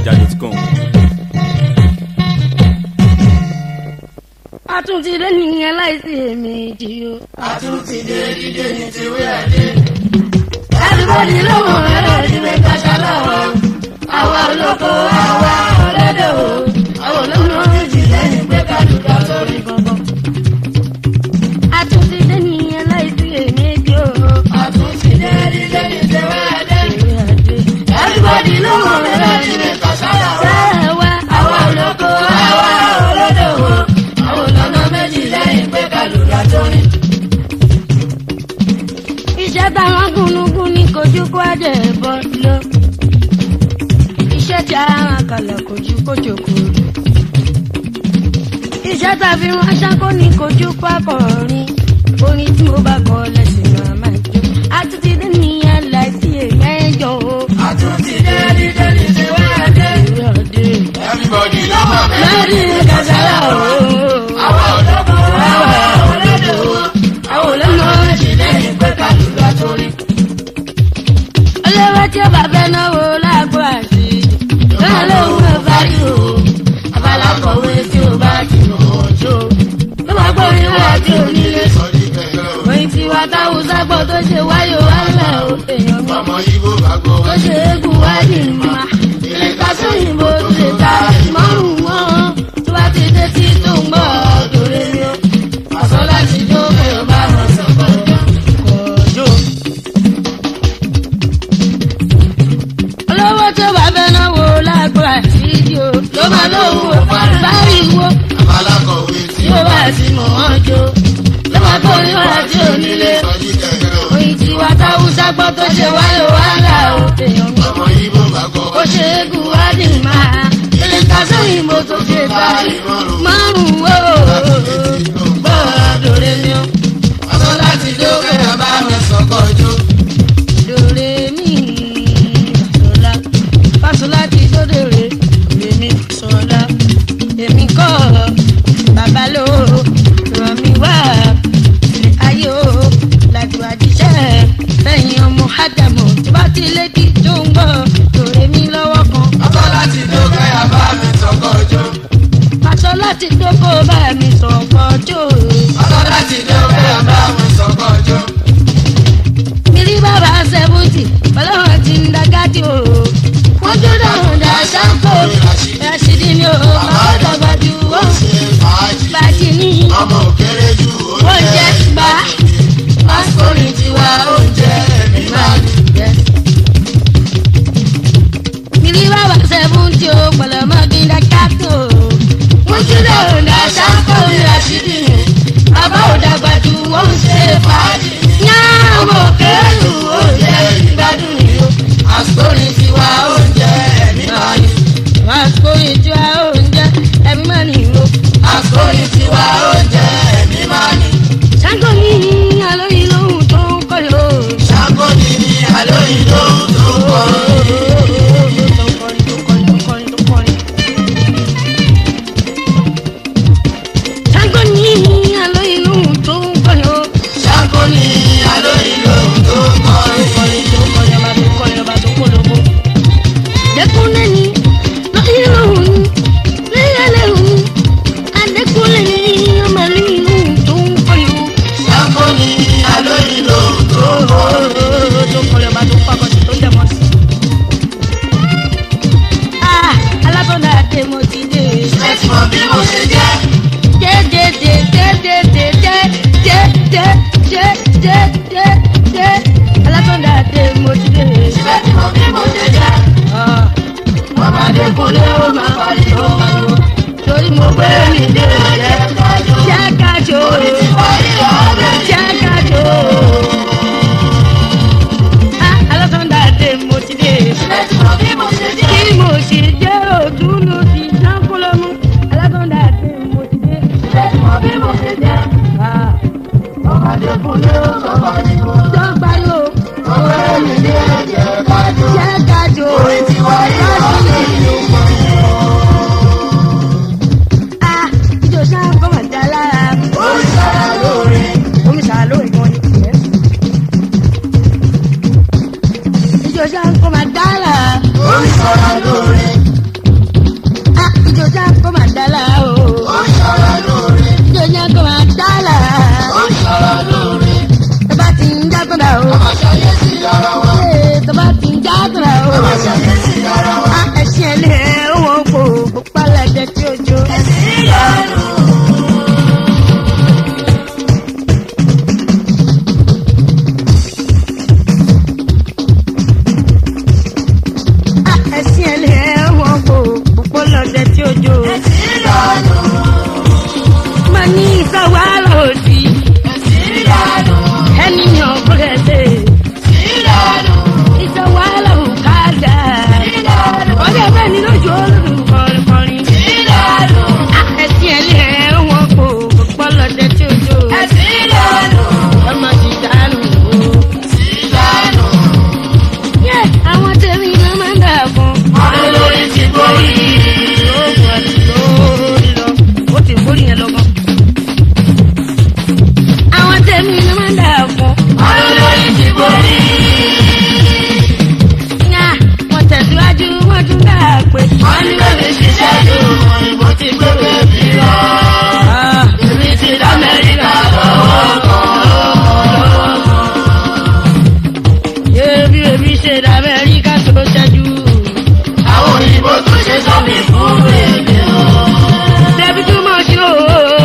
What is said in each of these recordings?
fujinaija.com. a tún ti dé nìyẹn láìsí èméjì o. àtúntìdé dídé ní tiwé àdé. everybody ló mọ̀ ẹ́rọ ìdílé kàṣà lọ́wọ́. àwa olóko àwa ọ̀lẹ́dẹ̀ o. àwọn olóko méjì lẹ́yìn pé kálukà sórí gbọ̀ngàn. a tún ti dé nìyẹn láìsí èméjì o. àtúntìdé dídé ní tiwé àdé. everybody ló mọ̀ ẹ́rọ ìdílé kàṣà lọ́wọ́. àwa àwa olóko àwa ọlọ́dọ̀ wo. àwọn olóko méjì lẹ́yìn pé kálukà sórí. iṣẹ́ táwọn gúnugún ní kojú kó ẹ̀jẹ̀ bọ́ lọ. iṣẹ́ tí àwọn kalẹ̀ kojú kó jòkó. iṣẹ́ tàbí wọn ṣáko ní kojú pákọ̀ọ́rin. orin tí mo bá kọ lẹ́sìn náà máa jó. àtúntì dé nìyẹn láìsí èmẹ́jọ o. àtúntìdé dídé ní tiwé àdé. ìwé ọdẹ. everybody ló mọ̀ lórí kàṣàlà o. àwa olóko àwa ọlọ́dọ̀ wo. àwọn olóko méjì lẹ́yìn pé kálukà sórí. olówó tí ó bá fẹ́ náwó lágbo àti. bẹ́ẹ̀ lóhùn ẹ̀ bá rí o. abala kọ̀wé tí o bá ti mọ̀ ọjọ́. ló máa gbọ́ ìwé àti onílé. sọ́jí kẹ̀kẹ́ o. oyin tí wa táwọn sábọ̀ tó ṣe wáyò wálẹ̀ o èèyàn mi ọmọ ibo bá gbọ́ tó ṣe égún wáyé ma ilé kásán òyìnbó tó ṣe ta márùn wọn tó bá ti dé tí tó ń gbọ́ dòre mi o aṣọ láti jó pé o bá wọn sọ̀kọ̀ ọjọ́. kọjọ. olówó tó bá fẹ́ náwó lágbo àṣírí o ló máa lóhùn òparí báyìíwó abala kọ̀wé tí tí ó bá ti mọ̀ wọ́n jó ló máa gbọ́ ìwé àti onílé sọ́jí kẹ̀kẹ́ o. oyin tí wa táwọn sábọ̀ tó ṣe wáyò wálẹ̀ o èèyàn mi. ọmọ ibo bá gbọ́ ó ṣe é gùn wá ní máa ilé kásán òyìnbó tó ṣe báyìí márùn-ún ó gbọ́dọ̀ rẹ mi ó aṣọ láti jó pé o bá wọn sọ̀kọ̀ ọjọ́. dòre mi sọlá fásolá ti dóde rè rè mi sọlá èmi kọ́ bàbá ló ràn mí wá ilé ayé o làjù àjíṣẹ́ fẹ̀yìn ọmọ ádámù tí bá ti lé kí tó ń gbọ́ dòre mi lọ́wọ́ kan. aṣọ láti jó pé o bá wọn sọ̀kọ̀ ọjọ́. aṣọ láti dókó bá mi sọ̀kọ̀ jó. aṣọ láti jó pé o bá wọn sọ̀kọ̀ ọjọ́. Mílí bàbá sẹ́fúntì, ọlọ́run ti ń dagádì o. Wọ́n tó dáhùn dá ṣáńkó. Rashidi ni o, bàbá dàgbà ju ó ó. ṣe fàájì. Bàjì ní ọmọ òkèrè ju oúnjẹ gbà. pásítọ̀rì tiwa oúnjẹ ẹ̀mí máa ní. Mílí bàbá sẹ́fúntì o, pọ̀lọ́mọ́ bí ń dagádì o. Wọ́n tó dáhùn dá ṣáńkó. Rashidi ni Bàbá ò dàgbà ju ó ń ṣe fàájì. Yá ọmọ òkèèrè ju oúnjẹ ìgbádùn ni o. pásítọ̀rì tiwa oúnjẹ ẹ̀mí máa ní. Àsìkò ìjọ oúnjẹ ẹ̀mí máa ní o. pásítọ̀rì tiwa oúnjẹ ẹ̀mí máa ní. Ṣáńgó ní àlóyìn lóhùn tó ń kọ́ yóò. ṣàkó ni ní àlóyìn lóhùn tó ń kọrin. Ṣáńgó ní àlóyìn lóhùn tó ń kọ́ yóò. ṣàkó ni àlóyìn lóhùn tó ń kọrin. Dẹ́kunlé ní lóyìn lóhùn léyàlẹ́ òun. Adékunlé ní ọmọ lóyìn lóhùn tó ń kọ́ yóò. ṣàkó ni àlóyìn lóhùn tó ń kọrin. Ah, alátọ́nà àdé mo ti dé. ẹ ti mọ bí mo ṣe jẹ́. ẹ ti mọ bí mo ṣe jẹ́. ọmọdé kúnlé ó máa pariwo. Torí mo gbé mi dé ọ̀jẹ̀, jákàjò, jákàjò. Ah, alátọ́nà àdé mo ti dé. ẹ ti mọ bí mo ṣe jẹ́. Kí mo ṣe jẹ́ òdúlù ti dánkúlọ́mú, alátọ́nà àdé mo ti dé. ẹ ti mọ bí mo ṣe jẹ́. Ah, ọmọdé kúnlé ó máa pariwo. dọ́gba yóò. ọmọ ẹ̀mí ní ẹ̀jẹ̀ kájọ. jákàjò. orí ti wáyé ọ̀rẹ́ ìlú pariwo. Ah, ìjọ sáà kọ́ mà dá lára. ó ń sára lórí. Omi sàlọ́ ìwọ̀n ni tiẹ̀. Ìjọ sáà kọ́ mà dá lára. ó ń sára lórí. ṣàkíyèsí ara wa. ẹṣin ẹlẹ́ wọn kò pálẹ̀jẹ tí ó jó. ẹ̀sìn ìyanu. ẹṣin ẹlẹ́ wọn kò pálẹ̀jẹ tí ó jó. ẹ̀sìn ìyanu. mo ní ìsọ̀wárò òdì ẹ̀sìn ìyanu. ẹni yàn búrẹ́dẹ̀ ẹ̀sìn ìyanu. ìsọ̀wárò òkàdà. ìyanu. ọjọ́ bẹ́ẹ̀ ni lójú olódùn kọrin ìyanu. ẹṣin ẹlẹ́ wọn kò pálẹ̀jẹ tí ó jó. ẹ̀sìn ìyanu. ọmọ ti dànù o. ẹ̀sìn ìyanu. yẹ àwọn tèmi ló máa ń dà fún. ọdún lórí ti borí. ó ti borí yẹn lọ́gbọ́n. àwọn tèmi ló máa ń dà fún. ọdún lórí ti borí. Yá, wọ́n tẹ̀síwájú wọ́n tún dà pé. wọ́n ní bẹ́ẹ̀ ṣiṣẹ́ ju òyìnbó ti gbé bẹ́ẹ̀bí lọ. èmi ti lamẹ́ríkà lọ́wọ́ kan. ebi ebi ṣe d'Amẹ́ríkà tó ṣẹ́jú. àwọn òyìnbó tún ṣe sọ́mi fún èmi o. Débi tún mọ̀ sí o.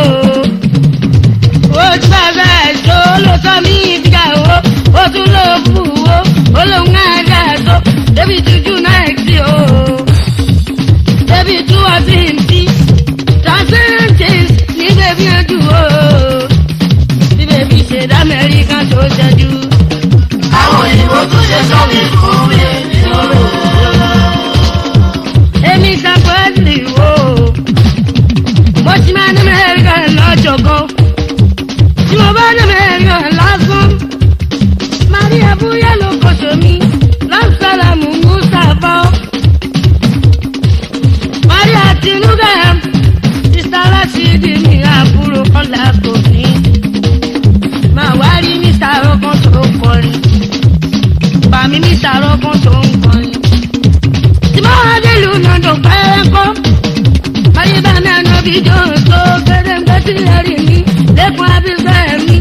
Ó ti bá bẹ́ẹ̀ tó ló sọ mí ìdíjà o. Ó tún lọ bù o. Ó lóun náà dà tó. Débi tuju náà sí o. Débi tún wá sí ti. Transcendence ní bèbí ojú o. Bí bèbí ṣe d'Amẹ́ríkà tó ṣẹ́jú. àwọn òyìnbó tún ṣe sọ́mi fún èmi o. Èmi sàpẹ́ẹ́lì o. Mo ti máa ní Amẹ́ríkà lọ́jọ́ gan. Tí mo bá ní Amẹ́ríkà lásán. Maria Búyá ló kọ̀ṣọ́ mi. Lásàlámù Mùsàfọ́. Maria Tinuga. Sista Rashidi mi àbúrò ọ̀la kò ní. Màá wá rí Mr. Rọ́kàn tó kọrin. Bàmí Mr. Rọ́kàn tó ń kọrin tí mo wá nílùú nàdó pẹ́ẹ́kọ́. Àyíbá mi àná bí jọ tó gbẹdẹgbẹ tí ẹ rí mi lẹ́kùn abífẹ́ mi.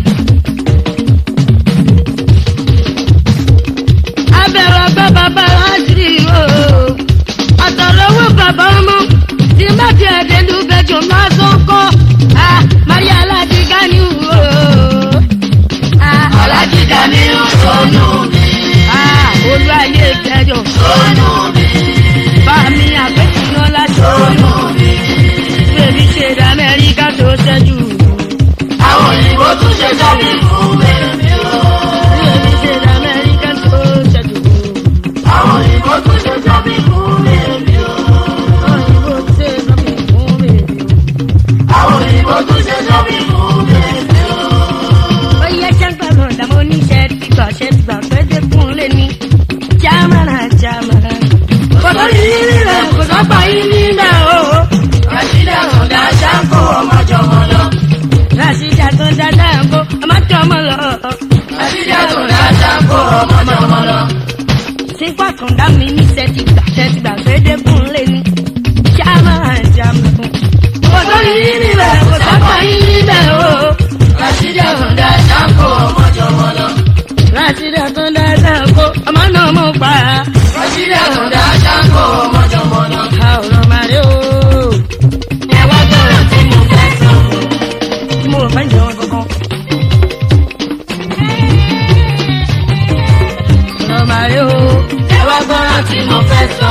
Abẹ̀rẹ̀ ọgbẹ́ bàbá láṣìírí o. Àtọ̀lọ́wọ́ bàbá ọmọ tí má ti ẹ̀dẹ̀ lù bẹ́jọ máa sọ kọ́. Maria Aládé Gani o. alájí dání ó sọnù mi. Olú ayé ìjẹjọ. sọnù mi. Bàmí àgbẹ̀tìná láṣọ. sọnù mi. Bèbí ṣe d'Amẹ́ríkà tó ṣẹ́jú. àwọn òyìnbó tún ṣe sọ́mi fún èmi o. Bèbí ṣe d'Amẹ́ríkà tó ṣẹ́jú. àwọn òyìnbó tún ṣe sọ́mi fún èmi o. Òyìnbó ṣe sọ́mi fún bèbí o. àwọn òyìnbó tún ṣe sọ́mi fún èmi o. Ó yẹ ṣẹ́ńpẹ́ kan dàmú oníṣẹ́ ti gbà ṣẹ́ ti gbà pé dẹ́kun lé ní. Jámánà jámánà. Kò tó ní nílẹ̀ kò tó pa yín nílẹ̀ o. Rashida Sọ̀dá Ṣáńkó ọmọjọmọ lọ. Ràṣídà tó dáadáa ń kó ọmọ tó ọmọ lọ. Rashida Sọ̀dá Ṣáńkó ọmọjọmọ lọ. Sípò kan dá mi níṣẹ́ ti gbà ṣẹ́ ti gbà pé dẹ́kun lé ní. Jámánà jámánà. Kò tó ní nílẹ̀ kò tó pa yín nílẹ̀ o. Rashida Sọ̀dá Ṣáńkó ọmọjọmọ lọ. Ràṣídà tó dáadáa ń kó ọmọ náà mọ̀ pa. Rashida Sọ̀dá Ṣáńkó ọmọjọmọ lọ. Àwòrán màrí o. Ẹ wá gbọ́dọ̀ tí mo fẹ́ sọ. Mo rò fẹ́ jẹun kankan. Àwòrán màrí o. Ẹ wá gbọ́dọ̀ tí mo fẹ́ sọ.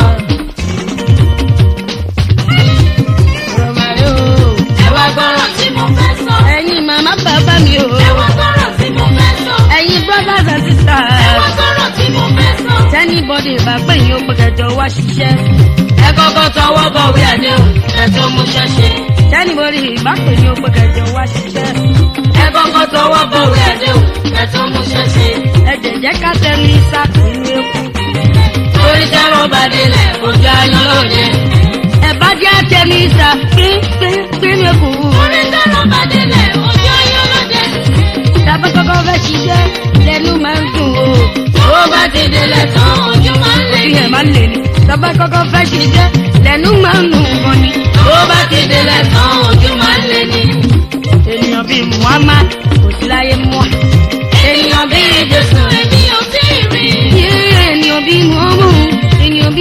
Àwòrán màrí o. Ẹ wá gbọ́dọ̀ tí mo fẹ́ sọ. Ẹ̀yin màmá bàbá mi o. Ẹ wá gbọ́dọ̀ tí mo fẹ́ sọ. Ẹ̀yin brothers and Ẹ wá sisters. gbọ́dọ̀ tí mo fẹ́ sọ. Tẹ́nibọ́dì bá pè yín ó gbọ́dọ̀ wá ṣiṣẹ́. Ẹ kọ́kọ́ tọwọ́ bọ̀wé àdéhùn. Ẹ tó mú ṣẹ́ṣe. Tẹ́nibọ́dì bá pè yín ó gbọ́dọ̀ wá ṣiṣẹ́. Ẹ kọ́kọ́ tọwọ́ bọ̀wé àdéhùn. Ẹ tó mú ṣẹ́ṣe. Ẹ jẹ̀jẹ̀ ká tẹnu isá nínú eku. Torí tẹ́rọ bá délẹ̀, ojú ayọ̀ lóde. Ẹ bá jẹ́ tẹnu isá pínpín ní eku. Torí tẹ́rọ bá délẹ̀, ojú ayọ̀ lóde. Tàbá kọ́kọ́ fẹ́ ṣiṣẹ́ lẹ́nu máa ń dùn o. Tó bá ti délẹ̀ tán, ojú máa ń lé Orí ní. ẹ̀ máa ń lè ní. Tàbá kọ́kọ́ fẹ́ ṣiṣẹ́ lẹ́nu máa ń dùn gan ni. Tó bá ti délẹ̀ tán, ojú máa ń lé ní. Ènìyàn bíi Muhammad kò sí láyé mọ́. Ènìyàn bí Jésù, èmi ò tí ì rí. Yé ènìyàn bíi Muhammad, ènìyàn bí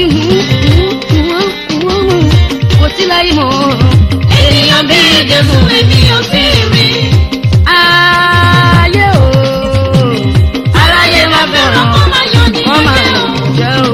kò sí láyé mọ́. ènìyàn bí jésù èmi ò sí rí. ayé o aráyé máa fẹ́ràn kó máa yọ ní wọ́n máa ọjọ́. jẹ́ o.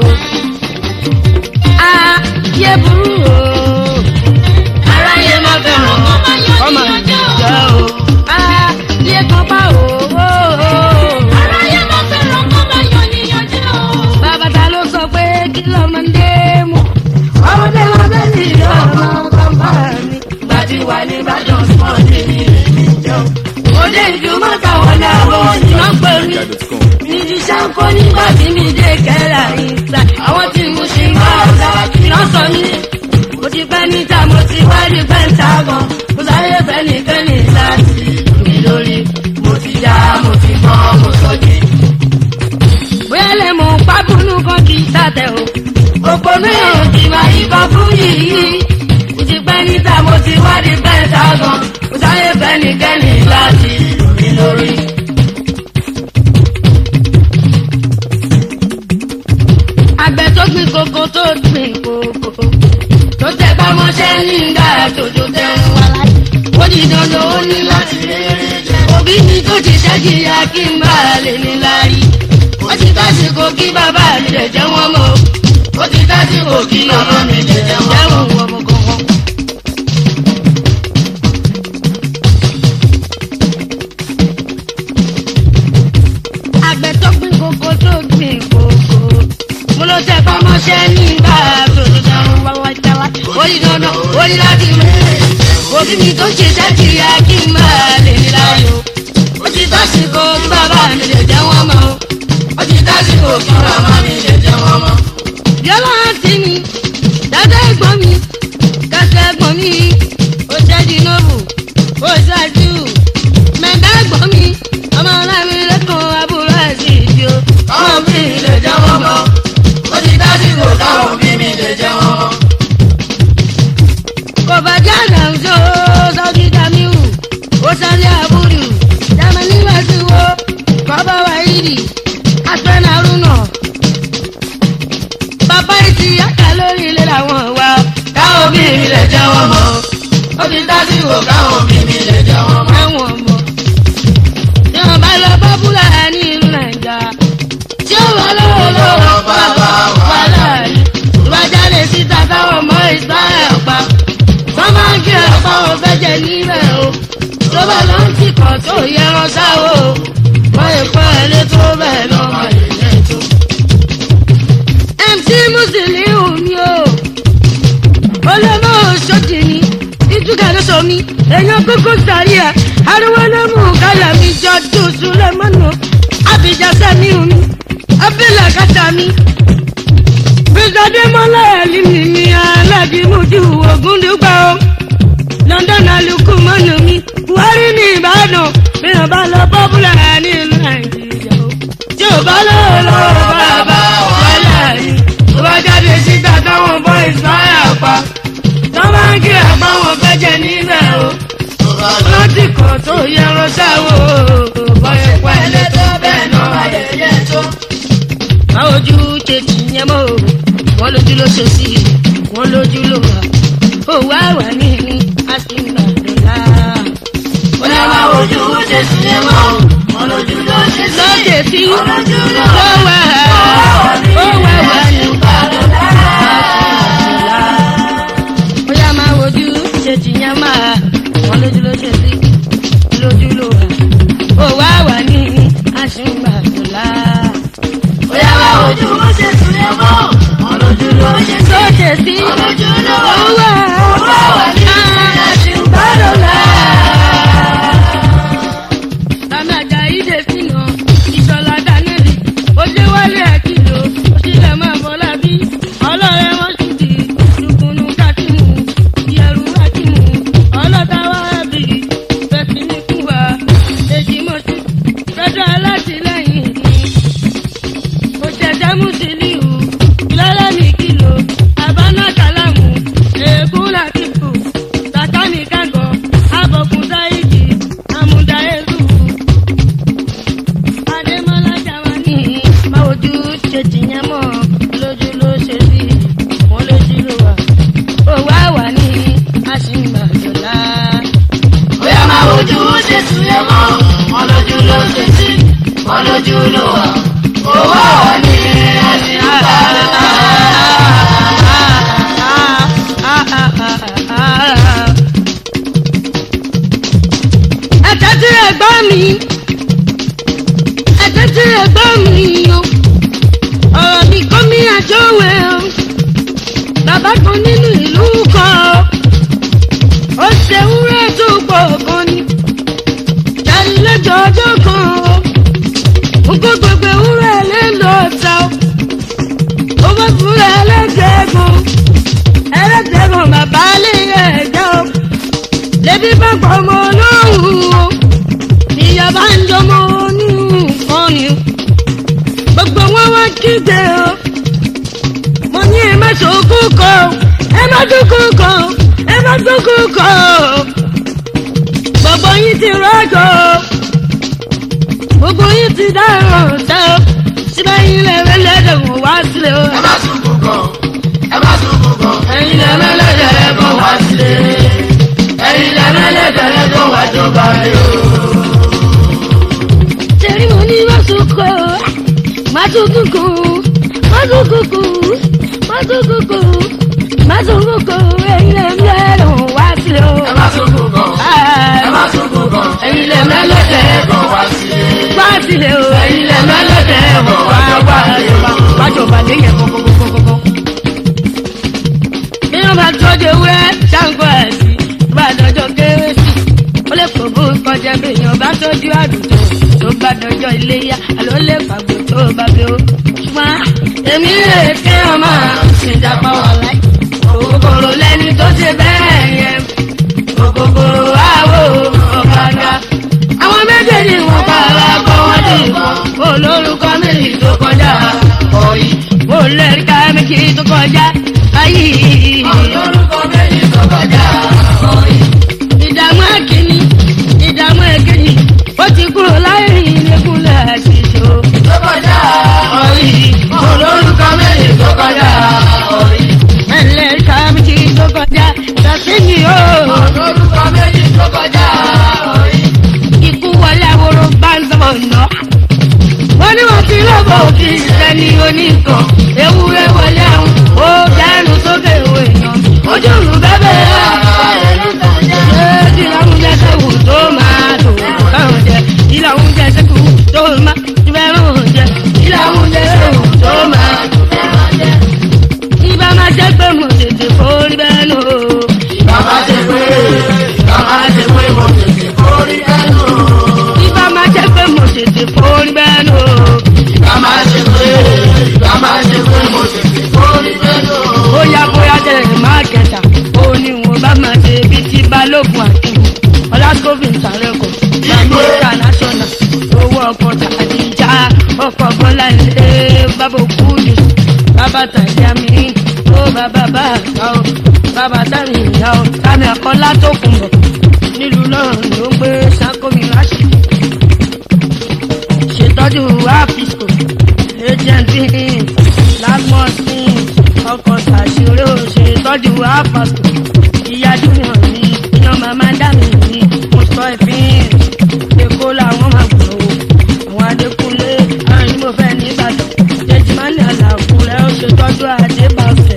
ayé burú o aráyé máa fẹ́ràn kó máa yọ wọ́n ní máa ọjọ́. jẹ́ o. ayé kan pa o. aráyé máa fẹ́ràn kó máa yọ ní ọjọ́. bàbá ta ló sọ pé kí lọ́mọdé mọ̀ ọmọdé wọn bẹ́ẹ̀ ni ọmọ bàbá mi. gbàdí wà ní ìbàdàn sọ́ọ̀dì ní èmi jọ. òde ìjùmọ̀ táwọn làwọn iná pè mí. níbi ṣáńkó nígbà tí mi dé kẹ́lá ìta. àwọn tí mo ṣe ń bá ọ̀gá iná sọ mí. mo ti pẹ́ níta mo ti wá rí pẹ́ńtàgàn. mo sáré fẹ́nìfẹ́nì láti mi lórí. mo ti já mo ti gbọ́ mo sọ jí. bóyá lè mọ pákúnú kan kì í sàtẹ̀ o. òpónú èèyàn ti máa yí kan fún yìí. mo ti pẹ́ níta mo ti wá rí pẹ́ńtàgàn. mo sáré fẹ́nìfẹ́nì láti mi lórí. àgbẹ̀ tó gbin koko tó gbin koko tó tẹ bá mọ́ṣẹ́ nígbà tójó tẹ ń wá láyé. ó di dandan ó ní láti rere jẹ. òbí mi tó ti ṣẹ́jìyà kí n bá a lè ní lárí. ó ti tásìkò kí bàbá mi lè jẹ́ wọ́n mọ́. ó ti tásìkò kí màmá mi lè jẹ́ wọ́n mọ́. jẹ́wọ̀n ọmọ kankan. àgbẹ̀ tó gbin koko tó gbin koko mo ló tẹ bá mọ́ṣẹ́ nígbà tójó tẹ ń wá wá jáwá. ó di dandan ó ní láti rere jẹ. òbí mi tó ti ṣẹ́jìyà kí n bá a lè ní lárí. ó ti tásìkò kí bàbá mi lè jẹ́ wọ́n mọ́. ó ti tásìkò kí màmá mi lè jẹ́ wọ́n mọ́. yọlá àǹtí mi dada ẹ̀gbọ́n mi kẹsẹ̀ ẹ̀gbọ́n mi ó ṣẹ́jú nóòbù ó ṣáájú mẹ̀gá ẹ̀gbọ́n mi ọmọ ọlọ́run lẹ́kọ̀ọ́ àbúrò ẹ̀sìn ìdí o. káwọn bí mi lè jẹ́ wọ́n mọ́. ó ti dásìkò káwọn bí mi lè jẹ́ wọ́n mọ́. kò bá jáde àwùjọ sọ́jí damiu ó sáré àbúrò jamani wàsíwò bàbá wàhídì asẹ́nà arúnà bàbá ìtì yàtà lórí ilé làwọn wà. káwọn bí mi lè jẹ́ wọ́n mọ́. ó ti dásìkò káwọn bí mi lè jẹ́ wọ́n mọ́. ẹ̀wọ̀n mọ̀. tí wọ́n bá lọ bọ́búlà ní ìlú nàìjà tí ó wà lọ́wọ́ lọ́wọ́ bàbá wà láàyè. ìwájáde síta táwọn ọmọ ìsáyà pa. wọ́n máa ń kí ọ̀pá wọn fẹ́ jẹ níbẹ̀ o. tó bá lọ ń tìkọ̀ tó yẹran sáwọ́ o. wọ́n lè kọ́ ẹ lé tó bẹ́ẹ̀ lọ́mọ ìlẹ̀ tó. mc musiliu ni o olómọ òṣòdì ni ìtúkà ló sọ mi èèyàn kókó sàrí ẹ ariwo ló mú kálá mi jọ dùsù lẹmọnù abidjan sẹmi mi abẹlẹ kàtà mi bisadémọlá ẹlímì mi alágímújú ògúndùgbà o london alukú mọnù mi buhari ní ìbàdàn mìíràn bá lọ bọ́bùlà nílùú nàìjíríà o tí ò bá lọ́wọ́ lọ́wọ́ bàbá wàhálà ni tó bá jáde síta táwọn bọ́ ìsáyà pa tó bá ń kí àpá wọn fẹ́ jẹ níbẹ̀ o láti kàn tó yẹran sáwọ́ bọ́yẹ̀ pẹ́lẹ́ tó bẹ́ẹ̀ náà ayẹyẹ tó. báwo ojú tètè yẹn mọ́ o wọ́n lójú ló ṣe sí i wọ́n lójú ló wà ó wá wà ní àtìgbàdùnlá. ó ní wá ojú ṣe sí ẹ mọ́. wọn lójú ló ṣe sí. lóde tí ó lójú ló wà ó wà wà ní àtìgbàdùnlá. ó yá máa wojú tètè yẹn máa wọ́n lójú ló ṣe sí i lójú ló wà ó wá wà ní àtìgbàdùnlá. ó yá wá ojú ó ṣe sí ẹ mọ́. wọn lójú ló ṣe sí. lóde tí wọn lójú ló ó wà. wà ó wà ní àtìgbàdùnlá. Àmì àjà ìdè fínà ìṣọ̀lá Dánẹ́lì wọn lójú ló wà owó ní ẹni bá. ẹ̀jẹ̀ tí ẹ̀gbọ́n mi ẹ̀jẹ̀ tí ẹ̀gbọ́n mi o ọ̀rọ̀ mi kọ́ mi àjọwẹ̀ o bàbá kan nínú ìlú kan ó ṣe wúrẹ́ tó pọ̀ gan ni tẹ̀lẹ́jọ́ ọjọ́ kan o gbogbo gbogbo ewúrẹ́ lè lọ ta o ó bá fúnra ẹlẹ́dẹ̀ẹ́gàn ẹlẹ́dẹ̀ẹ́gàn bàbá lè ẹ̀jẹ̀ o lẹ́bí bá pọ̀ ọmọ olóhùn o ìyá bá ń jọmọ oníhùn ni o gbogbo wọn wá kígbe o mo ní ẹ má ṣòkú kọ o ẹ má dúkú kọ o ẹ má dúkú kọ o gbogbo yín ti rọ́jò o gbogbo yín ti dáràn tẹ o síbẹ̀ yín lè rẹ́ lẹ́dẹ̀ wọ́n wá sílẹ̀ o ẹ má sunkù kan ẹ má sunkù kan ẹ̀yin lẹ mẹ́lẹ́dẹ̀ ẹ bọ̀ wá sílé ẹ̀yin lẹ mẹ́lẹ́dẹ̀ ẹ bọ̀ wá jọba lé o. Tẹ̀rí mo ní má sunkún o, má sunkún kù, má sunkún kù, má sunkún kù, má sunkún kù, ẹ̀yin lè ń lẹ́rù wá sílẹ̀ o. ẹ má sunkù kan ẹ má sunkù kan ẹ̀yin lẹ mẹ́lẹ́dẹ̀ ẹ bọ̀ wá sílé Wá sílẹ̀ o, ẹ̀yin lẹ mẹ́lẹ́dẹ̀ ẹ bọ̀ wá jọba lé o. wájọba léyìn kọ́kọ́kọ́kọ́kọ́. Bí wọ́n bá tọ́jú ewúrẹ́ ṣáǹkó ẹ̀sìn, tó bá dọjọ́ kérésì, ó lè kó bó kọjá bí èèyàn bá tọ́jú àdùtò tó bá dọjọ́ iléyá, àlọ́ lè pàgbó tó bá gbé o. Ṣùgbọ́n èmi lè fi ọmọ ìjàpá wà láì. Òkòkòrò lẹni tó ṣe bẹ́ẹ̀ yẹn. Òkòkòrò àwò ọ̀kadà. Àwọn méjèèjì wọn pààrà kọ́ wọ́n dì kan. Olórúkọ méjì tó kọjá ọ̀yì. Mo lẹ́rìí ká méjì tó kọjá ayé. olórúkọ méjì tó kọjá ọ̀yìn. Ìdààmú ẹ̀kíní, ìdààmú ẹ̀kejì. Ó ti kúrò láyé ìlẹ́kùnlẹ̀ ṣíṣó. tó kọjá ọ̀yìn. olórúkọ méjì tó kọjá ọ̀yìn. Ẹlẹ́rìí ká méjì tó kọjá ṣàṣeyìn o. olórúkọ méjì tó kọjá ọ̀yìn. Ikú wọlé àwòrán bá ń sọ̀rọ̀ nà. Wọ́n ní wọ́n ti lọ́bọ̀ òkè ìṣẹ́ni oníkan. Ewúrẹ́ wọlé àwọn ó dẹnu sókè ìwé èèyàn. Ojú ìlú bẹ́bẹ̀ rà. Ṣé ìlànà sẹ́kù tó máa dò káwọn jẹ? Ìlànà sẹ́kù tó máa fẹ́ràn jẹ. Ìlànà sẹ́kù tó máa fẹ́ràn jẹ. Ibà máa jẹ́ pé mo tètè forí bẹ́ẹ̀ nù. bàbá ṣe pé bàbá ṣe pé mo tètè kórìí ẹnu. Ibà máa jẹ́ pé mo tètè forí bẹ́ẹ̀ nù. bàbá ṣe pé bàbá ṣe pé mo tètè kórìí ẹnu. bóyá bóyá jẹ́ má kẹta ó ní wọn bá máa ṣe bí ti balógun àtìwò ọlásùkòfin tàrẹ́kọ̀ lamẹ́ríkà national owó ọkọ̀ tàdíjà ọkọ̀ bọ́lá ilé bàbá òkúdi bàbá tàjà mi ó bàbá bá àgbà ó bàbá tàmí ìyá ó tàmí àkọlá tó kùn bọ̀ nílùú náà ló ń gbé sákòmí ráṣì ṣètọ́jú àfíìsì agent bíi lagmos bíi ọkọ̀ ṣàṣírò ṣètọ́jú àpapọ̀ ìyá júnior mi iyan màmá dàmí mi mo sọ ìfín èkó làwọn máa gbọ́ o àwọn adékúnlé àwọn ni mo fẹ́ nìbàdàn jẹjìmánì àlàkùrẹ́ ó ṣètọ́jú àdébàfẹ́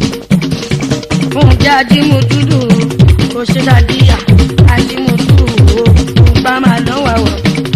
oúnjẹ ajímọ̀túdù kò ṣe dàdíyà ajímọ̀túdù o bá máa lọ́wọ́ àwọ̀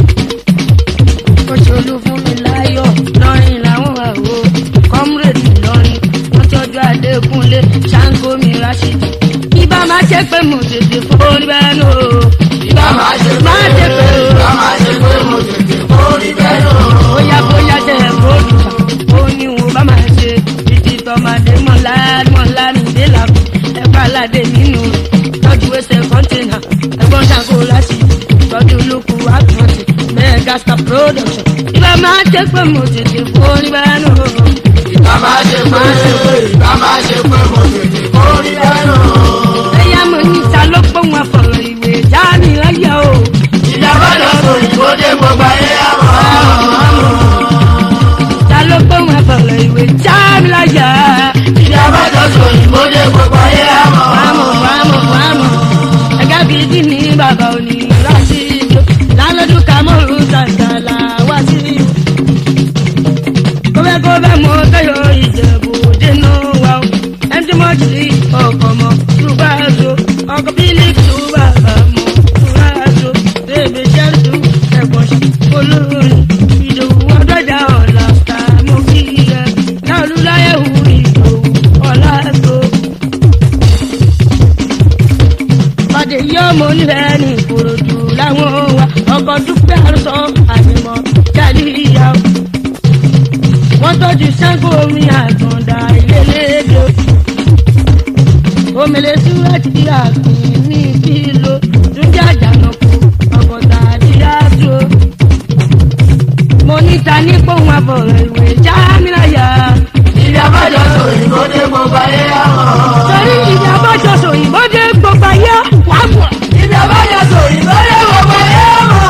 òṣèlú fún mi láyọ̀ lọ́rin làwọn wà o kọ́múrèdì lọ́rin wọ́n tọ́jú adékúnlé ṣáńkó mi ráṣídì. ibà máa ṣe pé mo tètè forí bẹ́ẹ̀ nù o. ibà bàbá ṣe pé máa ṣe pé o. bàbá ṣe pé mo tètè kórìí ẹnu. bóyá bóyá jẹ́ bóòlù kan ó ní wọn bá máa ṣe títí tọmọdé mọ́lá mọ́lá mi dé làkú ẹ̀fọ́ aládé nínú tọ́jú ẹsẹ̀ kọ́ńtínà ẹ̀gbọ́n ṣàkó láti tọ́jú lóko àtúntì bẹ́ẹ̀ gasta production. ibà máa jẹ́ pé mo tètè forí bẹ́ẹ̀ nù. bàbá ṣe pé bàbá ṣe pé mo tètè kórìí ẹnu. ẹ̀yà mo ní ta ló pọ̀ wọn fọ̀rọ̀ ìwé dání láyà o. ìjọba lọ sọ ìbòdè gbogbo ayé àmọ́. ta ló pọ̀ wọn fọ̀rọ̀ ìwé dání láyà. ìjọba lọ sọ ìbòdè gbogbo ayé àmọ́. wàmù wàmù wàmù ẹgẹ bíi dín ní bàbá òní láti ìjọ lálọ́dún kàmọ́rù sàǹtàlà wá sí ọkọ̀ dúpẹ́ àrùsọ àyẹ̀mọ́ jáde ìyá o. wọ́n tọ́jú sango omi àgàndà ìlélẹ́dẹ́ omele súrẹ́tì àgbìn ní kíló túnjà jànàkú ọ̀gọ̀dà àdíyàtò. mo níta ní pòun àbọ̀rọ̀ ìwé jámínàyà. Ìdí abájọ sọ òyìnbó dé gbogbo ayé àmọ́. torí ìdí abájọ sòyìnbó dé gbogbo ayé wà mọ̀. Ìdí abájọ sọ òyìnbó dé gbogbo ayé àmọ́.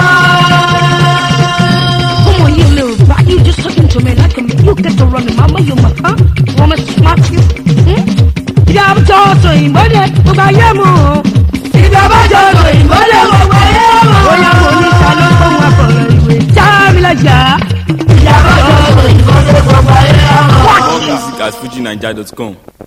Come on, you little rat, you just talking to me like a me. You get to run the mama, you must, huh? Want me to smack you? Hmm? Ìdí abájọ sòyìnbó dé gbogbo ayé mọ̀. Ìdí abájọ sọ òyìnbó dé gbogbo ayé àmọ́. bóyá mo níta ló pòun àbọ̀rọ̀ ìwé jámínàyà. Ìdí abájọ sọ òyìnbó dé gbogbo ayé àmọ́. More music at fujinaija.com.